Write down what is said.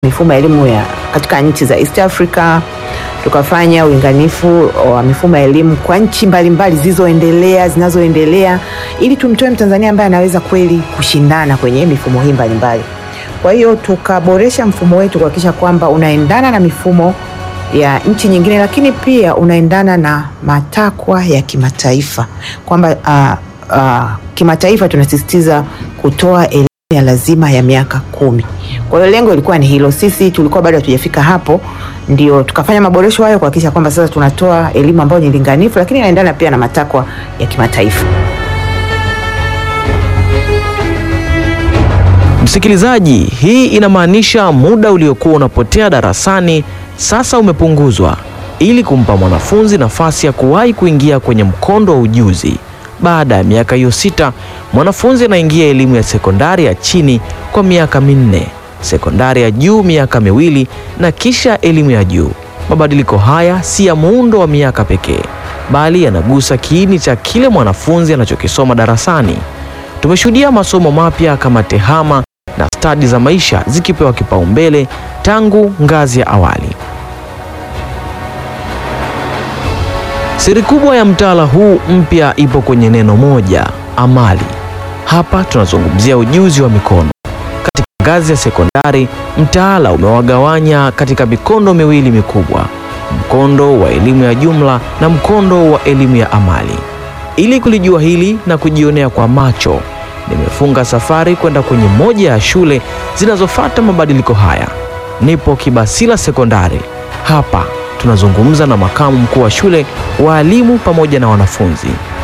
mifumo ya elimu ya katika nchi za East Africa, tukafanya ulinganifu wa mifumo ya elimu kwa nchi mbalimbali zilizoendelea, zinazoendelea, ili tumtoe Mtanzania ambaye anaweza kweli kushindana kwenye mifumo hii mbalimbali. Kwa hiyo tukaboresha mfumo wetu kuhakikisha kwamba unaendana na mifumo ya nchi nyingine, lakini pia unaendana na matakwa ya kimataifa kwamba uh, uh, kimataifa tunasisitiza kutoa elimu ya lazima ya miaka kumi. Kwa hiyo lengo ilikuwa ni hilo. Sisi tulikuwa bado hatujafika hapo, ndio tukafanya maboresho hayo kuhakikisha kwamba sasa tunatoa elimu ambayo ni linganifu, lakini inaendana pia na matakwa ya kimataifa. Msikilizaji, hii inamaanisha muda uliokuwa unapotea darasani sasa umepunguzwa ili kumpa mwanafunzi nafasi ya kuwahi kuingia kwenye mkondo wa ujuzi. Baada ya miaka hiyo sita, mwanafunzi anaingia elimu ya sekondari ya chini kwa miaka minne, sekondari ya juu miaka miwili na kisha elimu ya juu. Mabadiliko haya si ya muundo wa miaka pekee, bali yanagusa kiini cha kile mwanafunzi anachokisoma darasani. Tumeshuhudia masomo mapya kama tehama na stadi za maisha zikipewa kipaumbele tangu ngazi ya awali. Siri kubwa ya mtaala huu mpya ipo kwenye neno moja, amali. Hapa tunazungumzia ujuzi wa mikono. Katika ngazi ya sekondari, mtaala umewagawanya katika mikondo miwili mikubwa, mkondo wa elimu ya jumla na mkondo wa elimu ya amali. Ili kulijua hili na kujionea kwa macho, nimefunga safari kwenda kwenye moja ya shule zinazofuata mabadiliko haya. Nipo Kibasila Sekondari. Hapa tunazungumza na makamu mkuu wa shule, waalimu pamoja na wanafunzi.